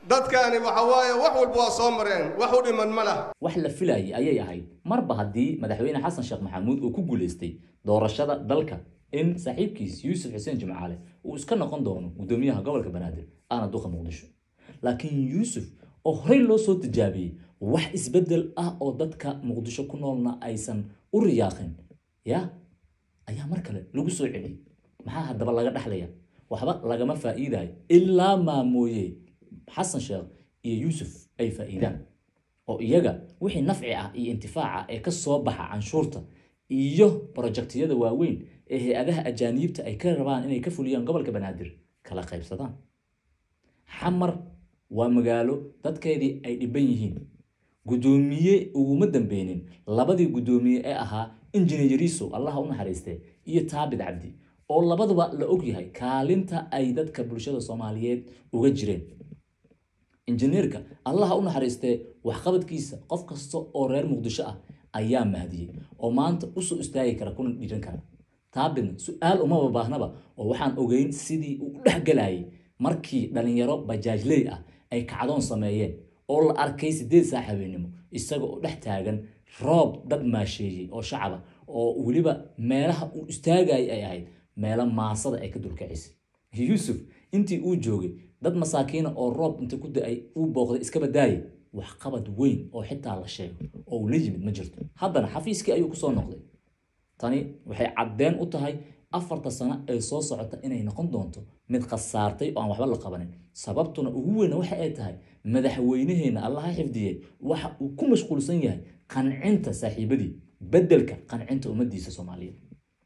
dadkaani waxa waaye wax walba waa soo mareen wax u dhiman ma lah wax la filayay ayay ahayd marba haddii madaxweyne xasan sheekh maxamuud uu ku guulaystay doorashada dalka in saaxiibkiis yuusuf xuseen jimcaale uu iska noqon doono guddoomiyaha gobolka banaadir aana duqa muqdisho laakiin yuusuf oo horey loo soo tijaabiyey wax isbeddel ah oo dadka muqdisho ku noolna aysan u riyaaqin ya ayaa mar kale lagu soo celiyey maxaa haddaba laga dhexlaya waxba lagama faa'iidayo ilaa maamooye xasan sheekh iyo yuusuf ay faa'iidaan oo iyaga wixii nafci ah iyo intifaaca ee ka soo baxa canshuurta iyo brojektiyada waaweyn ee hay-adaha ajaaniibta ay ka rabaan inay ka fuliyaan gobolka banaadir kala qaybsadaan xamar waa magaalo dadkeedii ay dhiban yihiin guddoomiye uguma dambeynin labadii guddoomiye ee ahaa injineeriso allaha u naxariistee iyo taabid cabdi oo labaduba la ogyahay kaalinta ay dadka bulshada soomaaliyeed uga jireen injineerka allaha u naxariistee waxqabadkiisa qof kasta oo reer muqdisho ah ayaa mahdiyey oo maanta usoo istaagi kara kuna dhiiran kara taabidna su-aal umaba baahnaba oo waxaan ogeyn sidii uu u dhexgelayay markii dhalinyaro bajaajley ah ay kacdoon sameeyeen oo la arkay sideed saac habeenimo isaga oo dhex taagan roob dad maasheeyey oo shacaba oo weliba meelaha uu istaagayay ay ahayd meelo maasada ay ka dulkacisay yuusuf intii uu joogay dad masaakiina oo roob inta ku da-ay uu booqday iska badaayay waxqabad weyn oo xitaa la sheego oo uu la yimid ma jirto haddana xafiiskii ayuu kusoo noqday tani waxay caddeen u tahay afarta sano ee soo socota inay noqon doonto mid khasaartay oo aan waxba la qabanin sababtuna ugu weyna waxa ay tahay madaxweyneheenna allaha xifdiyey waxa uu ku mashquulsan yahay qancinta saaxiibadii beddelka qancinta ummaddiisa soomaaliyeed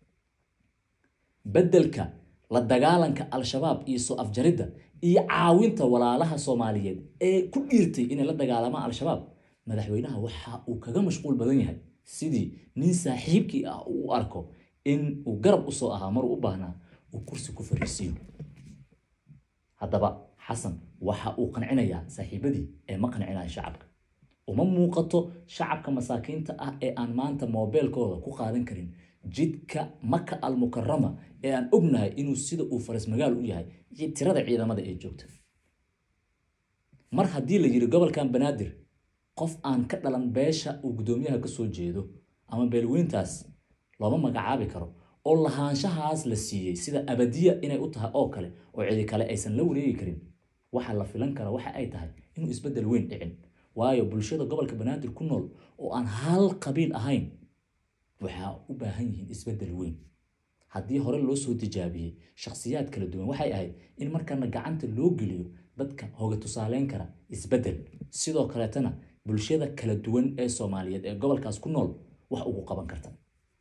beddelka la dagaalanka al-shabaab iyo soo afjaridda iyo caawinta walaalaha soomaaliyeed ee ku dhiirtay inay la dagaalamaan al-shabaab madaxweynaha waxa uu kaga mashquul badan yahay sidii nin saaxiibkii ah uu u arko in uu garab usoo ahaa maruu u baahnaa uu kursi ku fariisiiyo haddaba xasan waxa uu qancinayaa saaxiibadii ee ma qancinayo shacabka uma muuqato shacabka masaakiinta ah ee aan maanta moobeelkooda ku qaadan karin jidka maka almukarama ee aan ognahay inuu sida uu faras magaal u yahay iyo tirada ciidamada ee joogta mar haddii la yiri gobolkan banaadir qof aan ka dhalan beesha uu guddoomiyaha ka soo jeedo ama beelweyntaas looma magacaabi karo oo lahaanshahaas la siiyey sida abadiya inay u tahay oo kale oo cidi kale aysan la wareegi karin waxa la filan kara waxa ay tahay inuu isbeddel weyn dhicin waayo bulshada gobolka banaadir ku nool oo aan hal qabiil ahayn waxaa u baahan yihiin isbeddel weyn haddii hore loo soo tijaabiyey shakhsiyaad kala duwan waxay ahayd in markana gacanta loo geliyo dadka hoga tusaaleyn kara isbeddel sidoo kaleetana bulshada kala duwan ee soomaaliyeed ee gobolkaas ku nool wax ugu qaban karta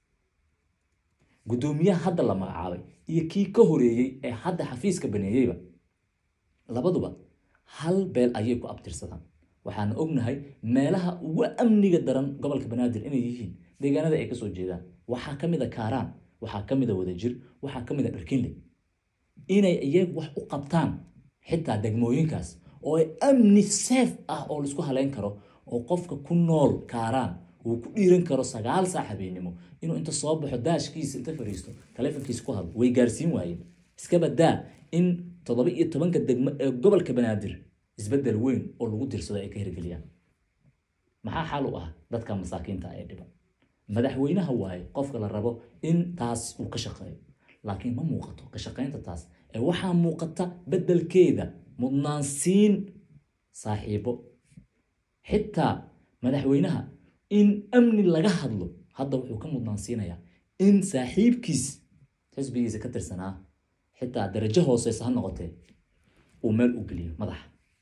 guddoomiyaha hadda la magacaabay iyo kii ka horeeyey ee hadda xafiiska baneeyeyba labaduba hal beel ayay ku abtirsadaan waxaana ognahay meelaha ugu amniga daran gobolka banaadir inay yihiin deegaanada ay kasoo jeedaan waxaa ka mid a kaaraan waxaa ka mid a wadajir waxaa ka mid a dharkinle inay iyagu wax u qabtaan xitaa degmooyinkaas oo ay amni seef ah oo laisku haleyn karo oo qofka ku nool kaaraan uu ku dhiiran karo sagaal saac habeenimo inuu inta soo baxo daashkiisa inta fariisto taleefonkiisa ku hadlo way gaarsiin waayeen iska badaa in toddoba iyo tobanka degmo ee gobolka banaadir isbeddel weyn oo lagu dirsado ay ka hirgeliyaan maxaa xal u ah dadka masaakiinta ee dhiban madaxweynaha waaye qofka la rabo in taas uu ka shaqeeyo laakiin ma muuqato ka shaqaynta taas ee waxaa muuqata beddelkeeda mudnaansiin saaxiibo xitaa madaxweynaha in amni laga hadlo hadda wuxuu ka mudnaansiinayaa in saaxiibkiis xisbigiisa ka tirsanaa xitaa darajo hooseysa ha noqotee uu meel u geliyo madaxa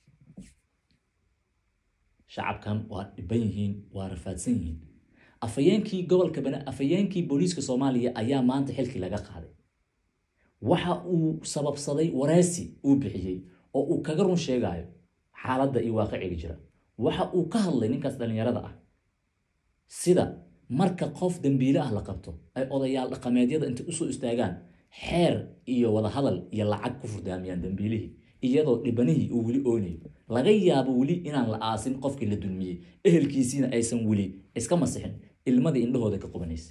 shacabkan waa dhiban yihiin waa rafaadsan yihiin afhayeenkii gobolka bana afhayeenkii booliiska soomaaliya ayaa maanta xilkii laga qaaday waxa uu sababsaday wareysi uu bixiyey oo uu kaga run sheegayo xaaladda iyo waaqiciga jira waxa uu ka hadlay ninkaas dhallinyarada ah sida marka qof dembiile ah la qabto ay odayaal dhaqameedyada intay usoo istaagaan xeer iyo wadahadal iyo lacag ku furdaamiyaan dembiilihii iyadoo dhibanihii uu weli oonayo laga yaabo weli inaan la aasin qofkii la dulmiyey ehelkiisiina aysan weli iska masixin ilmadii indhahooda ka qubanaysa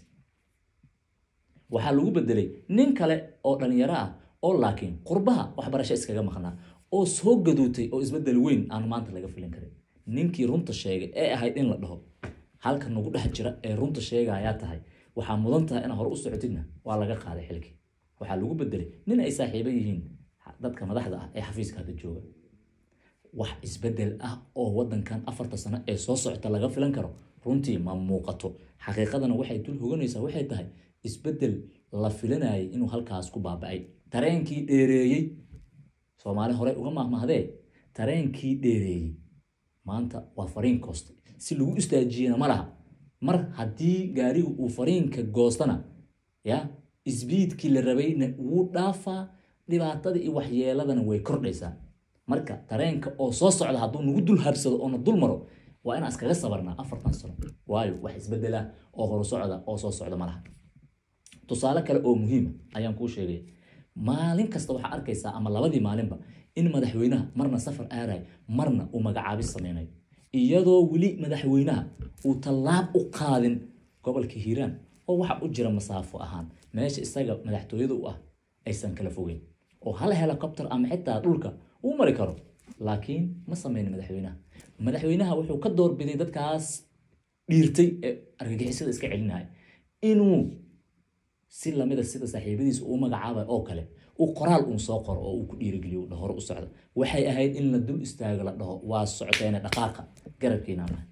waxaa lagu bedelay nin kale oo dhallinyaro ah oo laakiin qurbaha waxbarasho iskaga maqnaa oo soo gaduutay oo isbedel weyn aan maanta laga filin karin ninkii runta sheegay ee ahayd in la dhaho halka nagu dhex jira ee runta sheegayaa tahay waxaa mudan tahay inaad hore u socotidna waa laga qaaday xilkii waxaa lagu bedelay nin ay saaxiibo yihiin dadka madaxda ah ee xafiiska hadda jooga wax isbedel ah oo wadankan afarta sano ee soo socota laga filan karo runtii ma muuqato xaqiiqadana waxay dul hoganaysaa waxay tahay isbedel la filanayay inuu halkaas ku baaba'ay tareenkii dheereeyey soomaali hore uga mahmahdee tareenkii dheereeyey maanta waa fariin koostay si lagu istaajiyena ma laha mar haddii gaarigu uu fariinka goostana ya isbiidkii la rabayna wuu dhaafaa dhibaatada iyo waxyeeladana way kordhaysaa marka tareenka oo soo socda hadduu nagu dul habsado oo na dul maro waa inaan iskaga sabarnaa afartan sano waayo wax isbedela oo horu socda oo soo socda ma laha tusaale kale oo muhiima ayaan kuu sheegay maalin kasta waxaa arkaysaa ama labadii maalinba in madaxweynaha marna safar aadayo marna uu magacaabis sameynayo iyadoo weli madaxweynaha uu tallaab u qaadin gobolka hiiraan oo waxa u jira masaafo ahaan meesha isaga madaxtooyada u ah aysan kala fogeyn oo hal helicopter ama xitaa dhulka uu mari karo laakiin ma sameyn madaxweynaha madaxweynaha wuxuu ka doorbiday dadkaas dhiirtay ee argagixisada iska celinaya inuu si lamida sida saaxiibadiisa uu magacaabay oo kale uu qoraal uun soo qoro oo uu ku dhiirigeliyo uu hore u socdo waxay ahayd in la dul istaago la dhaho waa socoteena dhaqaaqa garabkiinaan nahay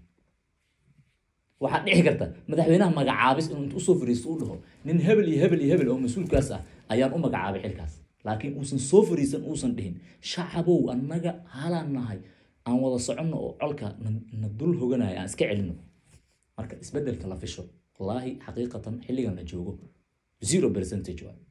waxaad dhici karta madaxweynaha magacaabis inuu inta usoo fariisto u dhaho nin hebel iyo hebel iyo hebel oo mas-uulkaas ah ayaan u magacaabay xilkaas laakiin uusan soo fariisan uusan dhihin shacabow annaga halaan nahay aan wada soconno oo colka na dul hoganaya aan iska celino marka isbedelka la fisho wallaahi xaqiiqatan xilligan la joogo zero percentage waay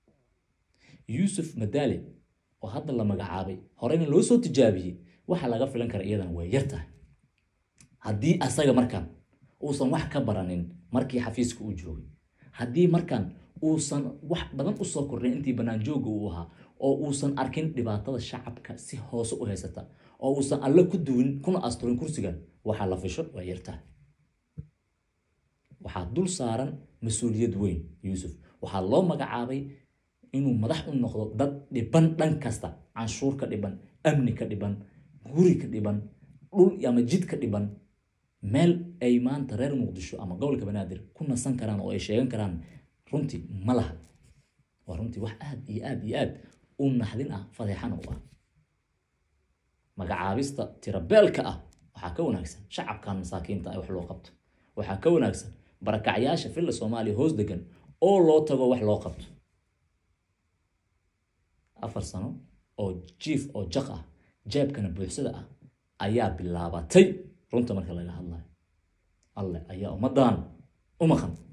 yuusuf madaale oo hadda la magacaabay horeyna loo soo tijaabiyey waxa laga filan kara iyadana way yar tahay haddii asaga markaan uusan wax ka baranin markii xafiiska uu joogay haddii markaan uusan wax badan usoo kordhin intii bannaan joogga uu ahaa oo uusan arkin dhibaatada shacabka si hoose u haysata oo uusan alle ku duwin kuna asturin kursigan waxaa la fisho waa yartahay waxaa dul saaran mas-uuliyad weyn yuusuf waxaa loo magacaabay inuu madax u noqdo dad dhiban dhan kasta canshuur ka dhiban amni ka dhiban guri ka dhiban dhul ama jid ka dhiban meel ay maanta reer muqdisho ama gobolka banaadir ku nasan karaan oo ay sheegan karaan runtii ma laha waa runtii wax aad iyo aad iyo aad u naxdin ah fadeexana u ah magacaabista tirabeelka ah waxaa ka wanaagsan shacabkan masaakiinta ah wax loo qabto waxaa ka wanaagsan barakacyaasha filla soomaaliya hoos degan oo loo tago wax loo qabto afar sano oo jiif oo jaq ah jeebkana buuxsada ah ayaa bilaabatay runta marka laga hadlayo alle ayaa ummadan u maqan